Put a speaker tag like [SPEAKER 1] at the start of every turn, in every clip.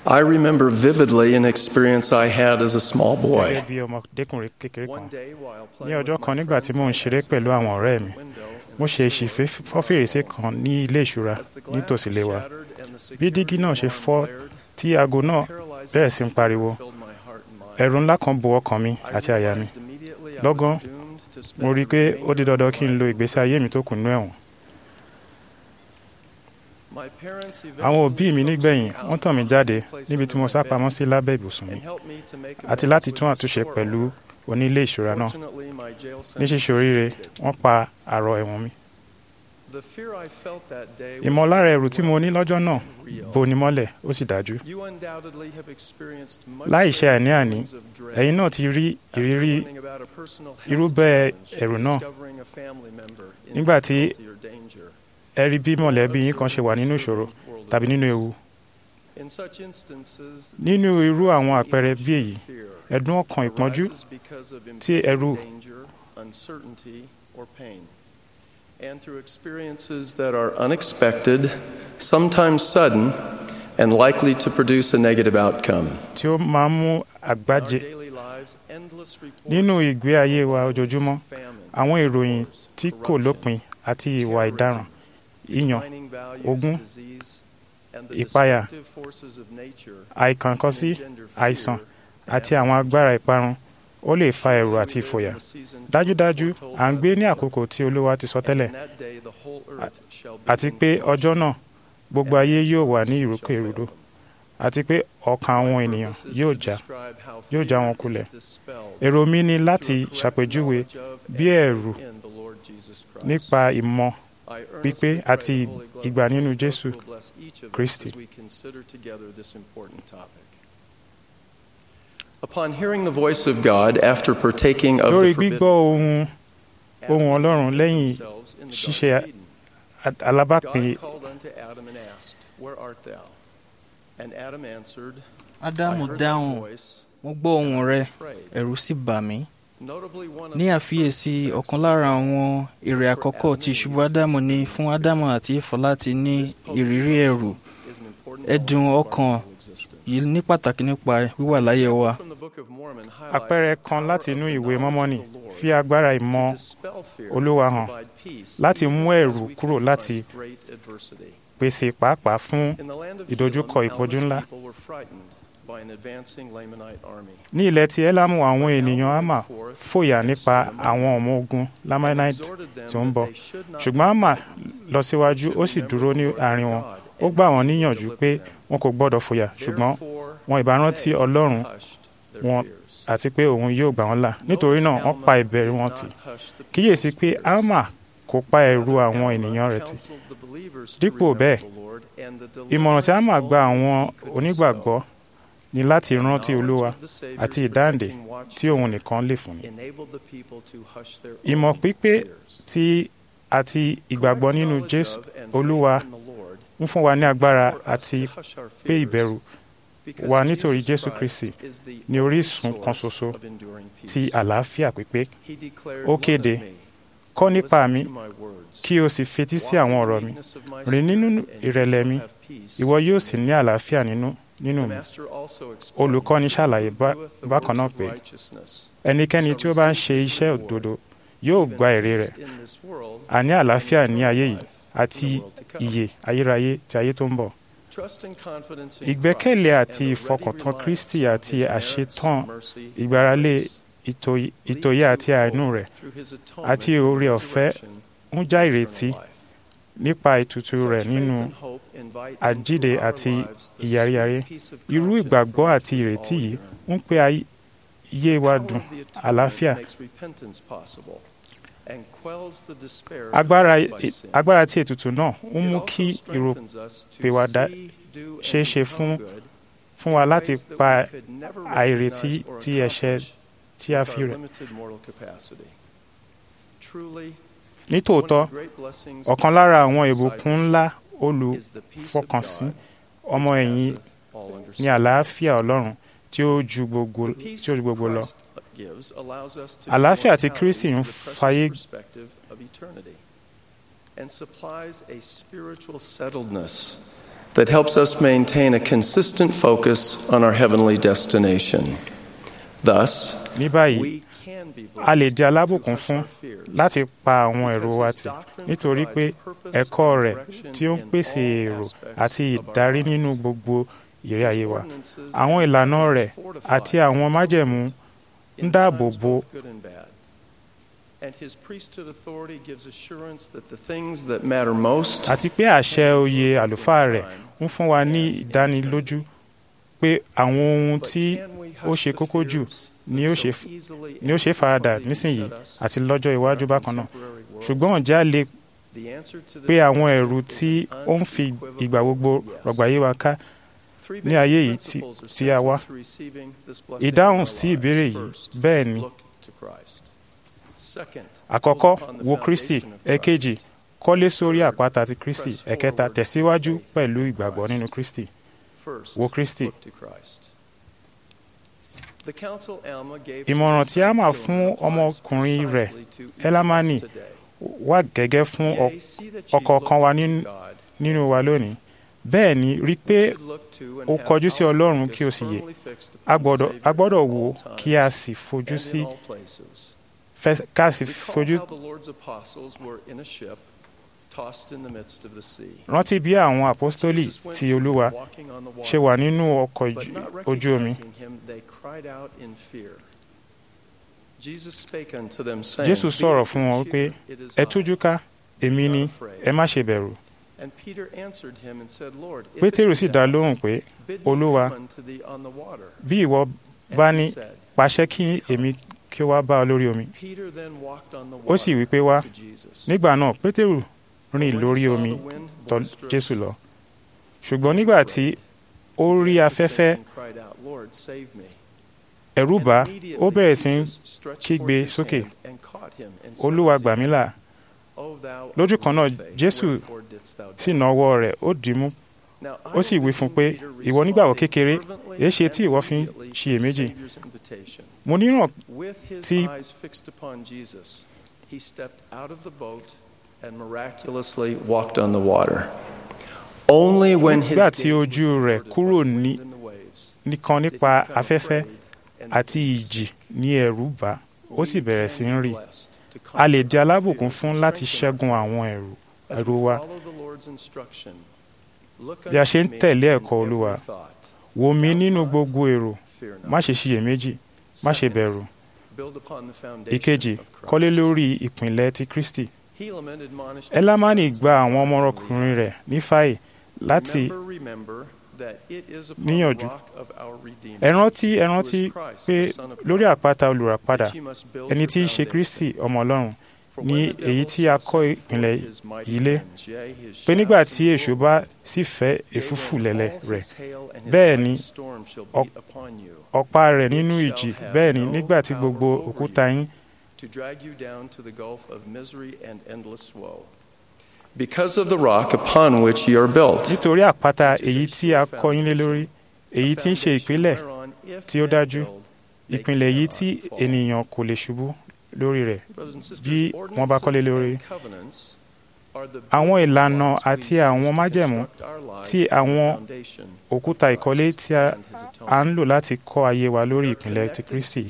[SPEAKER 1] I remember vividly an experience I had as a small
[SPEAKER 2] gẹ́gẹ́
[SPEAKER 1] boy.
[SPEAKER 2] bí ọmọdékùnrin kékeré kan
[SPEAKER 1] One day while
[SPEAKER 2] ní
[SPEAKER 1] playing
[SPEAKER 2] ọjọ́
[SPEAKER 1] with
[SPEAKER 2] kan
[SPEAKER 1] my
[SPEAKER 2] nígbà tí
[SPEAKER 1] friends
[SPEAKER 2] mò ń ṣeré pẹ̀lú àwọn ọ̀rẹ́ mi
[SPEAKER 1] window,
[SPEAKER 2] mo ṣe èsì fọ́ fèrèsé kan ní ilé ìṣura
[SPEAKER 1] as the glass
[SPEAKER 2] nítòsí ilé wa
[SPEAKER 1] shattered and the
[SPEAKER 2] bí dígí náà ṣe
[SPEAKER 1] security
[SPEAKER 2] fọ́
[SPEAKER 1] alarm blared,
[SPEAKER 2] tí aago náà
[SPEAKER 1] paralyzing
[SPEAKER 2] bẹ̀rẹ̀ sí ń pariwo
[SPEAKER 1] filled my heart and mind.
[SPEAKER 2] ẹ̀rù ńlá kan bo ọkàn mi
[SPEAKER 1] I
[SPEAKER 2] àti àyà mi
[SPEAKER 1] realized immediately I
[SPEAKER 2] Lọ́gán,
[SPEAKER 1] was doomed to spend
[SPEAKER 2] mo rí i
[SPEAKER 1] the
[SPEAKER 2] pé
[SPEAKER 1] remainder
[SPEAKER 2] ó di dandan
[SPEAKER 1] of
[SPEAKER 2] kí n
[SPEAKER 1] my
[SPEAKER 2] lo
[SPEAKER 1] life.
[SPEAKER 2] ìgbésí ayé mi tó kù nínú ẹ̀wọ̀n
[SPEAKER 1] My parents
[SPEAKER 2] àwọn òbí mi
[SPEAKER 1] eventually
[SPEAKER 2] nígbẹ̀yìn
[SPEAKER 1] coaxed me
[SPEAKER 2] wọ́n
[SPEAKER 1] out
[SPEAKER 2] tàn mí
[SPEAKER 1] of
[SPEAKER 2] jáde
[SPEAKER 1] the place
[SPEAKER 2] níbi
[SPEAKER 1] under
[SPEAKER 2] tí mo
[SPEAKER 1] my
[SPEAKER 2] sá
[SPEAKER 1] bed
[SPEAKER 2] pamọ́ sí lábẹ́ ibùsùn mi
[SPEAKER 1] and helped me to make
[SPEAKER 2] àti
[SPEAKER 1] amends
[SPEAKER 2] láti
[SPEAKER 1] with
[SPEAKER 2] tún
[SPEAKER 1] the
[SPEAKER 2] àtúnṣe
[SPEAKER 1] store
[SPEAKER 2] pẹ̀lú
[SPEAKER 1] owner.
[SPEAKER 2] onílé ìṣura náà
[SPEAKER 1] Fortunately, my jail
[SPEAKER 2] ní
[SPEAKER 1] sentence
[SPEAKER 2] ṣíṣe
[SPEAKER 1] was
[SPEAKER 2] oríire
[SPEAKER 1] completed.
[SPEAKER 2] wọ́n pa àrọ̀ ẹ̀wọ̀n mi
[SPEAKER 1] The fear I felt that day was
[SPEAKER 2] ìmọ̀lára ẹ̀rù tí mo ní lọ́jọ́ náà
[SPEAKER 1] real.
[SPEAKER 2] bo ni mọ́lẹ̀ ó sì dájú
[SPEAKER 1] You undoubtedly have experienced much
[SPEAKER 2] láì ṣe
[SPEAKER 1] of the
[SPEAKER 2] àní-àní
[SPEAKER 1] feelings of dread
[SPEAKER 2] ẹ̀yin náà ti rí
[SPEAKER 1] after
[SPEAKER 2] ìrírí
[SPEAKER 1] learning about a personal health
[SPEAKER 2] irúbẹ́
[SPEAKER 1] challenge,
[SPEAKER 2] ẹ̀rù náà
[SPEAKER 1] discovering a family member in
[SPEAKER 2] nígbà tí
[SPEAKER 1] difficulty or danger,
[SPEAKER 2] ẹ rí bí mọ̀lẹ́bí yín kan ṣe wà nínú ìṣòro
[SPEAKER 1] world of
[SPEAKER 2] tàbí nínú
[SPEAKER 1] events.
[SPEAKER 2] ewu
[SPEAKER 1] In such instances,
[SPEAKER 2] nínú
[SPEAKER 1] the
[SPEAKER 2] irú
[SPEAKER 1] stress
[SPEAKER 2] àwọn
[SPEAKER 1] and
[SPEAKER 2] àpẹẹrẹ bí èyí
[SPEAKER 1] fear
[SPEAKER 2] ẹ̀dùn ọkàn ìpọ́njú
[SPEAKER 1] arises because of
[SPEAKER 2] tí ẹ̀rù
[SPEAKER 1] impending danger, uncertainty, or pain. And through experiences that are unexpected, sometimes sudden, and likely to produce a negative outcome.
[SPEAKER 2] tí ó máa ń mú
[SPEAKER 1] In our
[SPEAKER 2] àgbájé
[SPEAKER 1] daily lives, endless reports
[SPEAKER 2] nínú
[SPEAKER 1] of
[SPEAKER 2] ìgbé ayé wa
[SPEAKER 1] wars,
[SPEAKER 2] ojoojúmọ́
[SPEAKER 1] famine,
[SPEAKER 2] àwọn ìròyìn
[SPEAKER 1] wars,
[SPEAKER 2] tí kò
[SPEAKER 1] corruption,
[SPEAKER 2] lópin àti ìwà ìdaràn ìyàn
[SPEAKER 1] declining values,
[SPEAKER 2] ogún,
[SPEAKER 1] disease, and the
[SPEAKER 2] ìpayà,
[SPEAKER 1] destructive forces of nature
[SPEAKER 2] àìkànkọ́sí
[SPEAKER 1] can engender
[SPEAKER 2] àìsàn
[SPEAKER 1] fear
[SPEAKER 2] àti àwọn agbára ìparun ó lè fa ẹ̀rù àti ìfòyà dájúdájú à ń gbé ní àkókò tí olúwa ti sọ tẹ́lẹ̀ àti pé ọjọ́ náà gbogbo ayé yóò wà ní ìrúkèrúdò àti pé ọkàn àwọn ènìyàn yóò já yóò já wọn kulẹ̀ èrò mi ni láti ṣàpèjúwe bí ẹ̀rù nípa ìmọ̀ pípé àti ìgbà nínú Jésù Kristi.
[SPEAKER 1] Upon hearing the voice of God after partaking of
[SPEAKER 2] lórí
[SPEAKER 1] the forbidden
[SPEAKER 2] gbígbọ́ ohun ohun Ọlọ́run lẹ́yìn
[SPEAKER 1] themselves in the
[SPEAKER 2] ṣíṣe
[SPEAKER 1] Garden of Eden,
[SPEAKER 2] a- alábàápín
[SPEAKER 1] God called unto Adam and asked, Where art thou? And Adam answered, I
[SPEAKER 3] ádámù
[SPEAKER 1] heard thy
[SPEAKER 3] dáhùn
[SPEAKER 1] voice,
[SPEAKER 3] mo gbọ́ ohùn rẹ
[SPEAKER 1] afraid.
[SPEAKER 3] ẹ̀rù sì bà mí
[SPEAKER 1] Notably, one of
[SPEAKER 3] ní
[SPEAKER 1] the
[SPEAKER 3] àfiyèsí
[SPEAKER 1] first
[SPEAKER 3] ọ̀kan lára àwọn èrè àkọ́kọ́ tí ìṣubú ádámù ní fún ádámù àti éfà láti ní ìrírí ẹ̀rù
[SPEAKER 1] is an important
[SPEAKER 3] ẹ̀dùn
[SPEAKER 1] element of our
[SPEAKER 3] ọkàn
[SPEAKER 1] moral existence.
[SPEAKER 3] yìí ní pàtàkì nípa wíwà láyé wa
[SPEAKER 1] From the Book of Mormon highlights
[SPEAKER 2] àpẹẹrẹ
[SPEAKER 1] the
[SPEAKER 2] kan
[SPEAKER 1] power
[SPEAKER 2] láti
[SPEAKER 1] of
[SPEAKER 2] inú
[SPEAKER 1] the
[SPEAKER 2] ìwé
[SPEAKER 1] knowledge
[SPEAKER 2] mọ́mọ́nì
[SPEAKER 1] of the Lord
[SPEAKER 2] fi agbára ìmọ̀
[SPEAKER 1] to dispel fear
[SPEAKER 2] Olúwa
[SPEAKER 1] and
[SPEAKER 2] hàn
[SPEAKER 1] provide peace
[SPEAKER 2] láti
[SPEAKER 1] even
[SPEAKER 2] mú
[SPEAKER 1] as
[SPEAKER 2] ẹ̀rù
[SPEAKER 1] we
[SPEAKER 2] kúrò
[SPEAKER 1] confront
[SPEAKER 2] láti
[SPEAKER 1] great adversity.
[SPEAKER 2] pèsè pàápàá fún
[SPEAKER 1] In the land of
[SPEAKER 2] ìdojúkọ
[SPEAKER 1] Elam,
[SPEAKER 2] ìpọ́njú
[SPEAKER 1] Alma's
[SPEAKER 2] ńlá.
[SPEAKER 1] people were frightened by an advancing Lamanite army.
[SPEAKER 2] ní ilẹ̀ tí Élámù àwọn ènìyàn Ámà fòyà nípa àwọn ọmọ ogun Lamanite tí ó ń bọ̀ ṣùgbọ́n Ámà lọ síwájú ó sì dúró ní àárín wọn ó gbà wọ́n níyànjú pé wọn kò gbọ́dọ̀ fòyà ṣùgbọ́n wọn ìbá rántí Ọlọ́run wọn àti pé òun yóò gbà wọ́n là nítorí náà wọ́n pa ìbẹ̀rù wọn tì kíyèsí pé Ámà kò pa ẹ̀rù àwọn ènìyàn rẹ̀ tì Dípò bẹ́ẹ̀, ìmọ̀ràn tí Ámà gba àwọn onígbàgbọ́ ni láti rántí Olúwa àti ìdáǹdè tí òun nìkan lè fúnni ìmọ̀ pípé tí àti ìgbàgbọ́ nínú Jésù Olúwa ń fún wa ní agbára àti pé ìbẹ̀rù wa nítorí Jésù Kristi ní orísun kan ṣoṣo ti àlàáfíà pípé Ó kéde, kọ́ nípa mi kí o sì fetí sí àwọn ọ̀rọ̀ mi rìn nínú ìrẹ̀lẹ̀ mi ìwọ yóò sì ní àlàáfíà nínú nínú mi olùkọ́ni ṣàlàyé bá- bákan náà pé ẹnikẹ́ni tí ó bá ń ṣe iṣẹ́ òdodo yóò gba èrè rẹ̀ àní àlàáfíà ní ayé yìí àti ìyè ayérayé ti ayé tó ń bọ̀ ìgbẹ́kẹ̀lé àti ìfọkàntán Kristi àti àṣetán ìgbáralé ìtòyí- ìtòyé àti àánú rẹ̀ àti oore ọ̀fẹ́ ń já ìrètí nípa ìtùtù rẹ̀ nínú àjíǹde àti ìyàríyàrí irú ìgbàgbọ́ àti ìrètí yìí ń pé ayé wa dùn àlàáfíà agbára agbára tí ètùtù náà ń mú kí ìròpìwàdà ṣeé ṣe fún fún wa láti pa àìrètí tí ẹ̀ṣẹ̀ tí a fi rẹ̀. nítòótọ́ ọ̀kan lára àwọn ìbùkún ńlá olùfọkànsìn ọmọ ẹ̀yìn ní àlàáfíà Ọlọ́run tí ó ju gbogbo tí ó ju gbogbo lọ. Àlàáfíà tí Kristi ń fayé
[SPEAKER 1] and supplies a spiritual settledness that helps us maintain a consistent focus on our heavenly destination. Thus,
[SPEAKER 2] ní báyìí
[SPEAKER 1] we can be
[SPEAKER 2] a lè
[SPEAKER 1] blessed
[SPEAKER 2] di alábùkún
[SPEAKER 1] to
[SPEAKER 2] fún
[SPEAKER 1] hush our fears.
[SPEAKER 2] láti pa àwọn èrò wa tì nítorí pé ẹ̀kọ́ rẹ̀ tí ó ń pèsè èrò àti ìdarí nínú gbogbo ìrẹ́ ayé wa àwọn ìlànà rẹ̀ àti àwọn májẹ̀mú ń dáàbò bo
[SPEAKER 1] good and bad. And his priesthood authority gives assurance that the things that matter most
[SPEAKER 2] àti pé àṣẹ oyè àlùfáà rẹ̀ ń fún wa ní ìdánilójú pé àwọn ohun tí ó ṣe kókó jù ni ó ṣe ni ó ṣe faradà nísìnyí àti lọ́jọ́ iwájú bákan náà ṣùgbọ́n ǹjẹ́ a lè pé àwọn ẹ̀rù tí ó ń fi ìgbà gbogbo rọ̀gbà yé wa ká ní ayé yìí tí- tí a wá. ìdáhùn sí ìbéèrè yìí bẹ́ẹ̀ ni àkọ́kọ́ wo kristi ẹ̀kejì kọ́lé sórí àpáta ti kristi ẹ̀kẹta tẹ̀síwájú pẹ̀lú ìgbàgbọ́ nínú kristi wo Kristi. ìmọ̀ràn tí Alma fún ọmọkùnrin rẹ̀ Elamani wà gẹ́gẹ́ fún ọ- ọ̀kọ̀ọ̀kan wa nínú- nínú wa lónìí bẹ́ẹ̀ ni rí pé ó kọjú sí Ọlọ́run kí o sì yè a gbọ́dọ̀ a gbọ́dọ̀ wò ó kí a sì fojú sí fẹ́- ká sì fojú rántí bí àwọn àpọ́stólì ti Olúwa ṣe wà nínú ọkọ̀ ojú- ojú omi Jésù sọ̀rọ̀ fún wọn pé ẹ tújú ká èmi ni ẹ má ṣe bẹ̀rù Pétérù sì dá lóhùn pé Olúwa bí ìwọ bá ní pàṣẹ kí èmi kí ó wá bá ọ lórí omi ó sì wí pé wá nígbà náà Pétérù rìn lórí omi tọ̀ Jésù lọ ṣùgbọ́n nígbà tí ó rí afẹ́fẹ́ ẹ̀rù bà á, ó bẹ̀rẹ̀ sí í kígbe sókè Olúwa gbà mí là lójú kan náà Jésù sì na ọwọ́ rẹ̀ ó dì í mú ó sì wí fún un pé ìwọ nígbàgbọ́ kékeré èé ṣe tí ìwọ fi ń ṣiyèméjì mo níràn
[SPEAKER 1] tí
[SPEAKER 2] tí-
[SPEAKER 1] he stepped out of the boat and miraculously walked on the water. Only when his
[SPEAKER 2] Nígbà tí
[SPEAKER 1] gaze
[SPEAKER 2] ojú
[SPEAKER 1] was
[SPEAKER 2] rẹ̀
[SPEAKER 1] averted
[SPEAKER 2] kúrò
[SPEAKER 1] by the
[SPEAKER 2] ní-
[SPEAKER 1] wind and the waves,
[SPEAKER 2] nìkan
[SPEAKER 1] he
[SPEAKER 2] nípa
[SPEAKER 1] became
[SPEAKER 2] afẹ́fẹ́
[SPEAKER 1] afraid and
[SPEAKER 2] àti
[SPEAKER 1] peace.
[SPEAKER 2] ìjì ní ẹ̀rù bà á, ó sì
[SPEAKER 1] We
[SPEAKER 2] bẹ̀rẹ̀
[SPEAKER 1] can
[SPEAKER 2] sí
[SPEAKER 1] be
[SPEAKER 2] ń rì
[SPEAKER 1] blessed to
[SPEAKER 2] a lè di
[SPEAKER 1] conquer our
[SPEAKER 2] alábùkún
[SPEAKER 1] fears
[SPEAKER 2] fún
[SPEAKER 1] and
[SPEAKER 2] láti
[SPEAKER 1] strengthen
[SPEAKER 2] ṣẹ́gun
[SPEAKER 1] our
[SPEAKER 2] àwọn ẹ̀rù
[SPEAKER 1] As
[SPEAKER 2] ẹ̀rù
[SPEAKER 1] we
[SPEAKER 2] wa
[SPEAKER 1] follow the Lord's instruction, look
[SPEAKER 2] Bí a ṣe ń
[SPEAKER 1] unto me
[SPEAKER 2] tẹ̀lé
[SPEAKER 1] in
[SPEAKER 2] ẹ̀kọ́
[SPEAKER 1] every
[SPEAKER 2] Olúwa,
[SPEAKER 1] thought.
[SPEAKER 2] wò mí nínú gbogbo èrò
[SPEAKER 1] Fear not.
[SPEAKER 2] má ṣe ṣiyèméjì má ṣe
[SPEAKER 1] Second,
[SPEAKER 2] bẹ̀rù
[SPEAKER 1] build upon the foundation
[SPEAKER 2] ìkejì
[SPEAKER 1] of Christ.
[SPEAKER 2] kọ́lé lórí ìpìnlẹ̀ ti Kristi
[SPEAKER 1] Helaman admonished
[SPEAKER 2] Elamani
[SPEAKER 1] his sons
[SPEAKER 2] gba àwọn
[SPEAKER 1] that
[SPEAKER 2] ọmọkùnrin rẹ̀ nífàyè láti
[SPEAKER 1] Remember, remember that it is upon
[SPEAKER 2] níyànjú.
[SPEAKER 1] the rock of our Redeemer
[SPEAKER 2] ẹ rántí ẹ rántí pé lórí àpáta olùràpadà
[SPEAKER 1] that ye must build
[SPEAKER 2] ẹni
[SPEAKER 1] your
[SPEAKER 2] tí í ṣe
[SPEAKER 1] foundation.
[SPEAKER 2] Kristi ọmọ Ọlọ́run
[SPEAKER 1] For
[SPEAKER 2] ní
[SPEAKER 1] when the
[SPEAKER 2] èyí
[SPEAKER 1] devil
[SPEAKER 2] tí a
[SPEAKER 1] shall
[SPEAKER 2] kọ́
[SPEAKER 1] set
[SPEAKER 2] ìpìlẹ̀
[SPEAKER 1] forth his mighty
[SPEAKER 2] yìí lé
[SPEAKER 1] hands, yea, his
[SPEAKER 2] pé nígbà
[SPEAKER 1] shafts
[SPEAKER 2] tí
[SPEAKER 1] and
[SPEAKER 2] èṣù
[SPEAKER 1] bow,
[SPEAKER 2] bá sì fẹ́
[SPEAKER 1] yea,
[SPEAKER 2] èfúfù
[SPEAKER 1] when
[SPEAKER 2] lẹ̀lẹ̀
[SPEAKER 1] all
[SPEAKER 2] rẹ̀
[SPEAKER 1] his hail and his
[SPEAKER 2] bẹ́ẹ̀
[SPEAKER 1] mighty
[SPEAKER 2] ni
[SPEAKER 1] storm shall be
[SPEAKER 2] ọ-
[SPEAKER 1] upon you,
[SPEAKER 2] ọ̀pá rẹ̀ nínú ìjì bẹ́ẹ̀ ni nígbà tí gbogbo òkúta yín
[SPEAKER 1] to drag you down to the gulf of misery and endless woe. Because of the rock upon which ye are built.
[SPEAKER 2] nítorí àpáta èyí tí a kọ́ yín lé lórí èyí tí ń ṣe ìpìlẹ̀ tí ó dájú, ìpìlẹ̀ yìí tí ènìyàn kò lè ṣubú lórí rẹ̀ bí wọ́n bá kọ́lé lórí. Àwọn ìlànà àti àwọn májẹ̀mú tí àwọn òkúta ìkọ́lé tí a a ń lò láti kọ́ ayé wa lórí ìpìlẹ̀ ti Kristi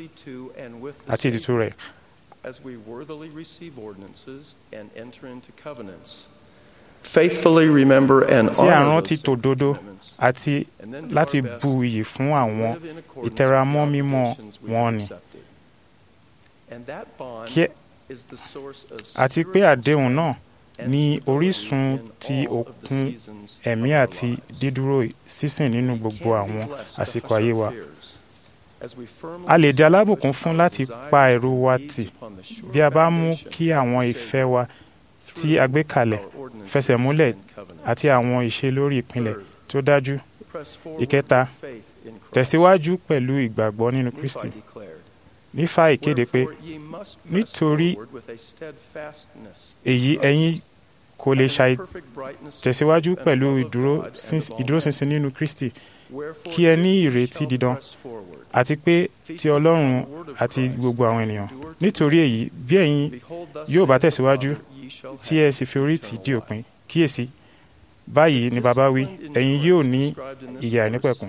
[SPEAKER 2] àti ètùtù rẹ̀
[SPEAKER 1] as we worthily receive ordinances and enter into covenants. Faithfully remember and
[SPEAKER 2] tí a
[SPEAKER 1] honor
[SPEAKER 2] rántí
[SPEAKER 1] those
[SPEAKER 2] tòdodo
[SPEAKER 1] commitments,
[SPEAKER 2] àti
[SPEAKER 1] and then do
[SPEAKER 2] láti
[SPEAKER 1] our best
[SPEAKER 2] bu iyì fún
[SPEAKER 1] to
[SPEAKER 2] àwọn
[SPEAKER 1] live in accordance
[SPEAKER 2] ìtẹramọ́
[SPEAKER 1] with the
[SPEAKER 2] mímọ́
[SPEAKER 1] obligations we
[SPEAKER 2] wọn
[SPEAKER 1] have
[SPEAKER 2] ni.
[SPEAKER 1] accepted. And that bond
[SPEAKER 2] Kí-
[SPEAKER 1] is the source of
[SPEAKER 2] àti pé
[SPEAKER 1] spiritual
[SPEAKER 2] àdéhùn náà
[SPEAKER 1] and
[SPEAKER 2] ní
[SPEAKER 1] stability
[SPEAKER 2] orísun
[SPEAKER 1] in
[SPEAKER 2] ti
[SPEAKER 1] all of the
[SPEAKER 2] òkun
[SPEAKER 1] seasons
[SPEAKER 2] ẹ̀mí
[SPEAKER 1] of our
[SPEAKER 2] àti
[SPEAKER 1] lives.
[SPEAKER 2] dídúró sísìn nínú
[SPEAKER 1] We
[SPEAKER 2] gbogbo
[SPEAKER 1] can be
[SPEAKER 2] àwọn
[SPEAKER 1] blessed to
[SPEAKER 2] àsìkò
[SPEAKER 1] hush
[SPEAKER 2] ayé
[SPEAKER 1] our
[SPEAKER 2] wa
[SPEAKER 1] fears as we firmly
[SPEAKER 2] a lè di alábùkún
[SPEAKER 1] establish
[SPEAKER 2] fún
[SPEAKER 1] our
[SPEAKER 2] láti
[SPEAKER 1] desires
[SPEAKER 2] pa
[SPEAKER 1] and
[SPEAKER 2] ẹ̀rù wa
[SPEAKER 1] needs
[SPEAKER 2] tì
[SPEAKER 1] upon the sure
[SPEAKER 2] bí a bá mú
[SPEAKER 1] foundation
[SPEAKER 2] kí
[SPEAKER 1] of
[SPEAKER 2] àwọn
[SPEAKER 1] the
[SPEAKER 2] ìfẹ́
[SPEAKER 1] Savior
[SPEAKER 2] wa tí a gbé kalẹ̀
[SPEAKER 1] through our ordinances
[SPEAKER 2] fẹsẹ̀ múlẹ̀
[SPEAKER 1] and covenants.
[SPEAKER 2] àti àwọn ìṣe lórí ìpìlẹ̀
[SPEAKER 1] Third,
[SPEAKER 2] tó dájú
[SPEAKER 1] press forward
[SPEAKER 2] Ìkẹta,
[SPEAKER 1] with faith in Christ.
[SPEAKER 2] tẹ̀síwájú pẹ̀lú ìgbàgbọ́ nínú
[SPEAKER 1] Nephi
[SPEAKER 2] Kristi
[SPEAKER 1] declared,
[SPEAKER 2] nífà ìkéde pé
[SPEAKER 1] "Wherefore ye must press
[SPEAKER 2] nítorí
[SPEAKER 1] forward with a steadfastness in
[SPEAKER 2] èyí
[SPEAKER 1] Christ,
[SPEAKER 2] ẹ̀yin kò lè
[SPEAKER 1] and in
[SPEAKER 2] ṣàì
[SPEAKER 1] perfect brightness of
[SPEAKER 2] tẹ̀síwájú
[SPEAKER 1] hope and
[SPEAKER 2] pẹ̀lú
[SPEAKER 1] love of
[SPEAKER 2] ìdúró
[SPEAKER 1] God and
[SPEAKER 2] síns-
[SPEAKER 1] of all
[SPEAKER 2] ìdúróṣinṣin
[SPEAKER 1] men.
[SPEAKER 2] nínú Kristi
[SPEAKER 1] Wherefore
[SPEAKER 2] kí ẹ
[SPEAKER 1] if
[SPEAKER 2] ní
[SPEAKER 1] ye
[SPEAKER 2] ìrètí
[SPEAKER 1] shall
[SPEAKER 2] dídán
[SPEAKER 1] press forward,
[SPEAKER 2] àti pé
[SPEAKER 1] feasting
[SPEAKER 2] ti
[SPEAKER 1] upon
[SPEAKER 2] Ọlọ́run
[SPEAKER 1] the word of
[SPEAKER 2] àti
[SPEAKER 1] Christ,
[SPEAKER 2] gbogbo àwọn ènìyàn
[SPEAKER 1] endure to
[SPEAKER 2] nítorí
[SPEAKER 1] the
[SPEAKER 2] èyí bí ẹ̀yin
[SPEAKER 1] Behold, thus
[SPEAKER 2] yóò bá
[SPEAKER 1] saith the
[SPEAKER 2] tẹ̀síwájú
[SPEAKER 1] Father, ye shall
[SPEAKER 2] tí
[SPEAKER 1] have
[SPEAKER 2] ẹ sì fi orí tì
[SPEAKER 1] eternal
[SPEAKER 2] dí
[SPEAKER 1] life.
[SPEAKER 2] òpin kíyèsí báyìí ni bàbá wí ẹ̀yin yóò ní ìyè àìnípẹ̀kun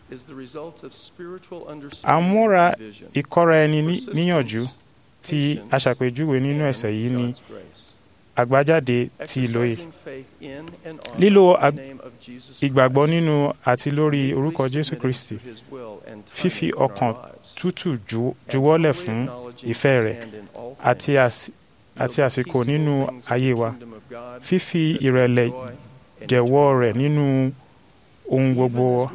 [SPEAKER 2] àmúra ìkọ́ra ẹni níyànjú tí aṣàpèjúwe nínú ẹsẹ̀ yìí ni àgbájáde ti ìlòye lílo ìgbàgbọ́ nínú àti lórí orúkọ Jésù Kristi fífi ọkàn tútù juwọ́lẹ̀ fún ìfẹ́ rẹ̀ àti àsìkò nínú ayé wa fífi ìrẹ̀lẹ̀ jẹ̀wọ́ rẹ̀ nínú ohun gbogbo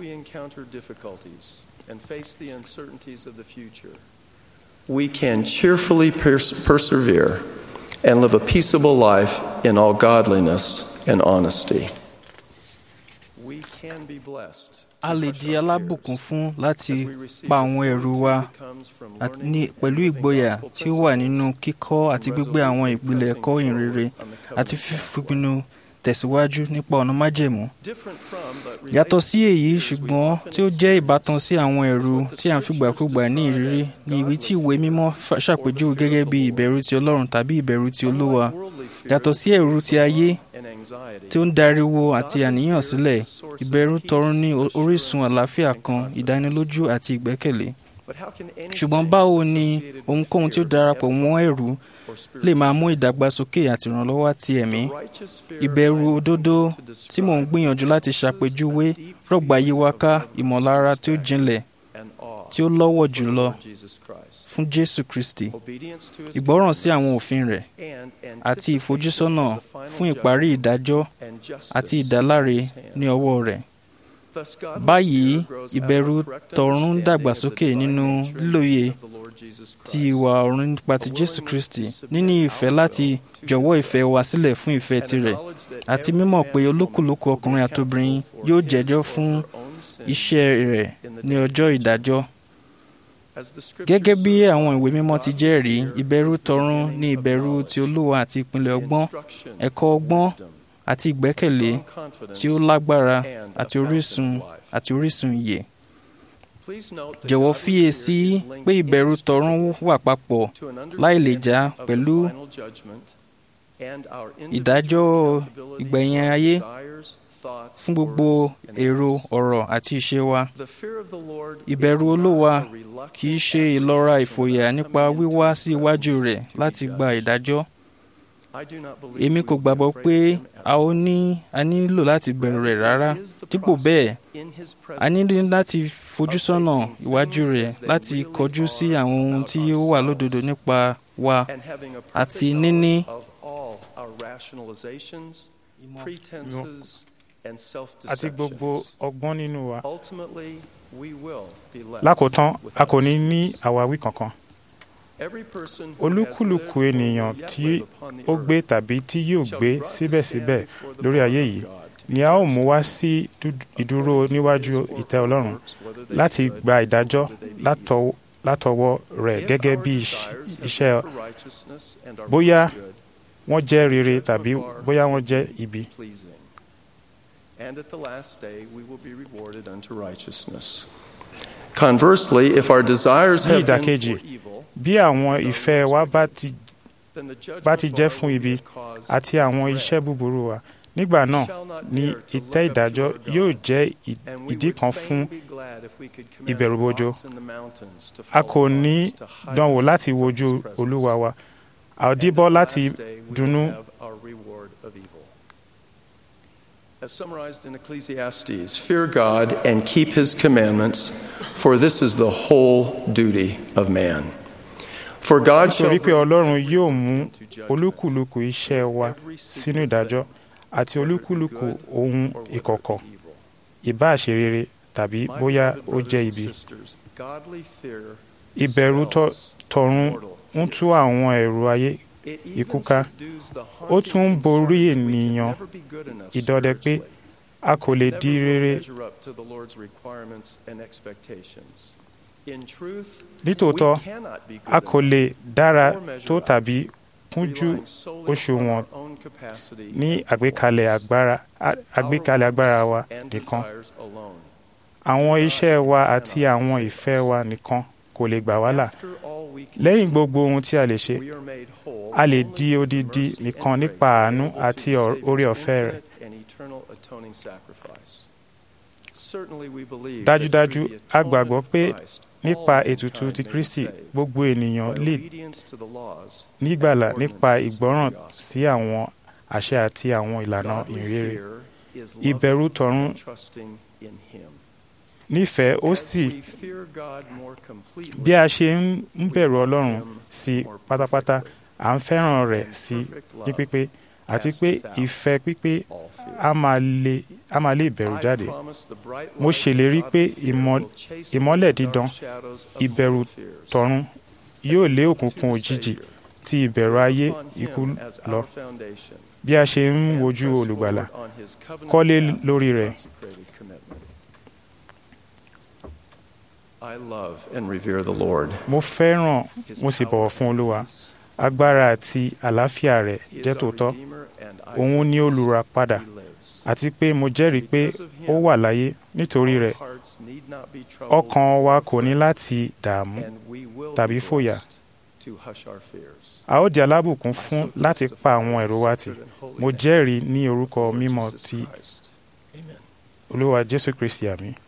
[SPEAKER 1] We can cheerfully pers persevere and live a peaceable life in all godliness and honesty. We can be blessed.
[SPEAKER 3] a lè di alábùkún fún láti pa àwọn ẹrù wa pẹ̀lú ìgboyà tí ó wà nínú kíkọ́ àti gbígbé àwọn ìpìlẹ̀ ẹ̀kọ́ ìhìnrere àti fífipinnu tẹ̀síwájú nípa ọ̀nà májẹ̀mú. yàtọ̀ sí èyí ṣùgbọ́n tí ó jẹ́ ìbátan sí àwọn ẹ̀rù tí à ń fìgbàkúgbà ní ìrírí ni ìwé tí ìwé mímọ́ ṣàpèjúwe gẹ́gẹ́ bí ìbẹ̀rù ti Ọlọ́run tàbí ìbẹ̀rù ti Olúwa yàtọ̀ sí ẹ̀rù ti ayé tí ó ń dariwo àti àníyàn sílẹ̀ ìbẹ̀rù tọ̀run ní orísun àlàáfíà kan ìdánilójú àti ìgbẹ́kẹ̀lé ṣùgbọ́n báwo ni ohunkóhun tí ó darapọ̀ mọ́ ẹ̀rù lè máa mú ìdàgbàsókè àti ìrànlọ́wọ́ ti ẹ̀mí ìbẹ̀rù òdodo tí mò ń gbìyànjú láti ṣàpèjúwe rọ̀gbà yí wa ká ìmọ̀lára tí ó jinlẹ̀ tí ó lọ́wọ́ jùlọ fún Jésù Kristi ìgbọ́ràn sí àwọn òfin rẹ̀ àti ìfojúsọ́nà fún ìparí ìdájọ́ àti ìdáláre ní ọwọ́ rẹ̀ báyìí ìbẹ̀rù tọ̀run ń dàgbàsókè nínú lílòye ti ìwà ọ̀run nípa ti Jésù Kristi níní ìfẹ́ láti jọ̀wọ́ ìfẹ́ wa sílẹ̀ fún ìfẹ́ tirẹ̀ àti mímọ̀ pé olúkúlùkù ọkùnrin àtobìnrin yóò jẹ́jọ́ fún iṣẹ́ rẹ̀ ní ọjọ́ ìdájọ́. Gẹ́gẹ́ bí àwọn ìwé mímọ́ ti jẹ́rìí ìbẹ̀rù tọ̀run ní ìbẹ̀rù ti Olúwa àti ìpìlẹ̀ ọgbọ́n ẹ̀kọ́ ọgbọ́n àti ìgbẹ́kẹ̀lé tí ó lágbára àti orísun àti orísun ìyè. Jọ̀wọ́ fiyèsí pé ìbẹ̀rù tọ̀run wà papọ̀ láì lè já pẹ̀lú ìdájọ́ ìgbẹ̀yìn ayé fún gbogbo èrò ọ̀rọ̀ àti ìṣe wa. Ìbẹ̀rù Olúwa kì í ṣe ìlọ́ra ìfòyà nípa wíwá sí iwájú rẹ̀ láti gba ìdájọ́. Èmi kò gbàgbọ́ pé a ó ní a nílò láti bẹ̀rù rẹ̀ rárá. Dípò bẹ́ẹ̀, a nílò láti fojú sọ́nà iwájú rẹ̀ láti kọjú sí àwọn ohun tí ó wà lódodo nípa wa àti níní
[SPEAKER 2] àti gbogbo ọgbọ́n nínú wa. Lákòótán, a kò ní ní àwáwí kankan. Olúkúlùkù ènìyàn tí ó gbé tàbí tí yóò gbé síbẹ̀síbẹ̀ lórí ayé yìí ni a ó mú wá sí ìdúró níwájú ìtẹ́ Ọlọ́run láti gba ìdájọ́ látọwọ́ rẹ̀ gẹ́gẹ́ bí iṣẹ́ bóyá wọ́n jẹ́ rere tàbí bóyá wọ́n jẹ́ ibi.
[SPEAKER 1] And at the last day, we will be rewarded unto righteousness. Conversely, if our desires have been for evil,
[SPEAKER 2] bí àwọn ìfẹ́ wa bá ti bá ti jẹ́ fún ibi àti àwọn iṣẹ́ búburú wa nígbà náà ni ìtẹ́ ìdájọ́ yóò jẹ́ ìdí kan fún ìbẹ̀rùbojo a kò ní dánwò láti wojú olúwa wa a ò díbọ́ láti dunnú.
[SPEAKER 1] As summarized in Ecclesiastes, fear God and keep his commandments, for this is the whole duty of man. For God shall
[SPEAKER 2] nítorí pé ọlọ́run yóò mú olúkúlùkù iṣẹ́ wa sínú ìdájọ́ àti olúkúlùkù ohun ìkọ̀kọ̀ ìbáà ṣe rere tàbí bóyá ó jẹ́ ibi. ìbẹ̀rù tọ̀run ń tú àwọn ẹ̀rù ayé ikú ká ó tún ń borí ènìyàn ìdọdẹ pé a kò lè di rere nítòótọ́ a kò lè dára tó tàbí kúnjú òṣùwọ̀n ní àgbékalẹ̀ agbára wa nìkan àwọn iṣẹ́ wa àti àwọn ìfẹ́ wa nìkan kò lè gbà wá là lẹ́yìn gbogbo ohun tí a lè ṣe a lè di odidi nìkan nípa àánú àti oore ọ̀fẹ́ rẹ̀
[SPEAKER 1] atoning sacrifice. Certainly we believe
[SPEAKER 2] dájúdájú
[SPEAKER 1] that through the
[SPEAKER 2] a gbàgbọ́
[SPEAKER 1] atonement
[SPEAKER 2] pé
[SPEAKER 1] of Christ,
[SPEAKER 2] nípa
[SPEAKER 1] all
[SPEAKER 2] ètùtù
[SPEAKER 1] mankind
[SPEAKER 2] ti
[SPEAKER 1] may be
[SPEAKER 2] kristi
[SPEAKER 1] saved
[SPEAKER 2] gbogbo ènìyàn
[SPEAKER 1] by
[SPEAKER 2] lè
[SPEAKER 1] obedience to the laws
[SPEAKER 2] nígbàlà
[SPEAKER 1] and
[SPEAKER 2] nípa
[SPEAKER 1] ordinances
[SPEAKER 2] ìgbọ́ràn
[SPEAKER 1] of the gospel.
[SPEAKER 2] sí àwọn àṣẹ àti àwọn ìlànà
[SPEAKER 1] Godly
[SPEAKER 2] ìrere
[SPEAKER 1] fear is
[SPEAKER 2] ìbẹ̀rù
[SPEAKER 1] loving
[SPEAKER 2] tọ̀run
[SPEAKER 1] and trusting in Him.
[SPEAKER 2] nífẹ̀ẹ́ ó
[SPEAKER 1] As
[SPEAKER 2] sì
[SPEAKER 1] we fear God more completely,
[SPEAKER 2] bí a ṣe ń ń bẹ̀rù ọlọ́run
[SPEAKER 1] Him
[SPEAKER 2] sí
[SPEAKER 1] more
[SPEAKER 2] pátápátá
[SPEAKER 1] perfectly,
[SPEAKER 2] à ń fẹ́ràn rẹ̀
[SPEAKER 1] and
[SPEAKER 2] sí
[SPEAKER 1] perfect
[SPEAKER 2] ní
[SPEAKER 1] love
[SPEAKER 2] pípé àti pé ìfẹ́ pípé
[SPEAKER 1] all fear.
[SPEAKER 2] a máa lé a máa lé ìbẹ̀rù
[SPEAKER 1] I
[SPEAKER 2] jáde
[SPEAKER 1] promise the bright
[SPEAKER 2] Mo
[SPEAKER 1] light
[SPEAKER 2] ṣèlérí
[SPEAKER 1] of
[SPEAKER 2] pé
[SPEAKER 1] godly fear
[SPEAKER 2] ìmọ̀-
[SPEAKER 1] will chase
[SPEAKER 2] ìmọ́lẹ̀
[SPEAKER 1] away the
[SPEAKER 2] dídán,
[SPEAKER 1] dark shadows of
[SPEAKER 2] ìbẹ̀rù
[SPEAKER 1] mortal fears.
[SPEAKER 2] tọ̀run yóò lé òkùnkùn
[SPEAKER 1] To the
[SPEAKER 2] òjijì
[SPEAKER 1] Savior,
[SPEAKER 2] ti ìbẹ̀rù ayé
[SPEAKER 1] upon him
[SPEAKER 2] ikú
[SPEAKER 1] as
[SPEAKER 2] lọ
[SPEAKER 1] our foundation,
[SPEAKER 2] bí a ṣe ń
[SPEAKER 1] and
[SPEAKER 2] wojú
[SPEAKER 1] press
[SPEAKER 2] olùgbàlà
[SPEAKER 1] forward on his covenant
[SPEAKER 2] kọ́lé
[SPEAKER 1] path
[SPEAKER 2] lórí
[SPEAKER 1] of
[SPEAKER 2] rẹ̀.
[SPEAKER 1] consecrated commitment. I love and revere the Lord.
[SPEAKER 2] mo fẹ́ràn
[SPEAKER 1] His
[SPEAKER 2] mo sì
[SPEAKER 1] power
[SPEAKER 2] bọ̀wọ̀ fún
[SPEAKER 1] and
[SPEAKER 2] olúwa
[SPEAKER 1] peace.
[SPEAKER 2] agbára àti àlàáfíà rẹ̀
[SPEAKER 1] He is
[SPEAKER 2] jẹ́
[SPEAKER 1] our
[SPEAKER 2] tòótọ́
[SPEAKER 1] Redeemer, and I
[SPEAKER 2] òun ni
[SPEAKER 1] witness
[SPEAKER 2] olùràpadà
[SPEAKER 1] he lives.
[SPEAKER 2] àti pé mo jẹ́rìí pé ó wà láyé nítorí
[SPEAKER 1] Our
[SPEAKER 2] rẹ̀
[SPEAKER 1] hearts need not be troubled
[SPEAKER 2] ọkàn wa
[SPEAKER 1] or
[SPEAKER 2] kò ní
[SPEAKER 1] afraid,
[SPEAKER 2] láti dààmú
[SPEAKER 1] and we will
[SPEAKER 2] tàbí
[SPEAKER 1] be
[SPEAKER 2] fòyà.
[SPEAKER 1] blessed to hush our fears.
[SPEAKER 2] a ó di alábùkún
[SPEAKER 1] I
[SPEAKER 2] fún
[SPEAKER 1] so
[SPEAKER 2] láti
[SPEAKER 1] testify
[SPEAKER 2] pa
[SPEAKER 1] in
[SPEAKER 2] àwọn
[SPEAKER 1] the
[SPEAKER 2] ẹ̀rọ wa tì
[SPEAKER 1] sacred and holy
[SPEAKER 2] mo
[SPEAKER 1] name
[SPEAKER 2] jẹ́rìí ní
[SPEAKER 1] of
[SPEAKER 2] orúkọ
[SPEAKER 1] the Lord
[SPEAKER 2] mímọ́
[SPEAKER 1] Jesus
[SPEAKER 2] ti
[SPEAKER 1] Christ. Amen.
[SPEAKER 2] olúwa jésù kristi àmì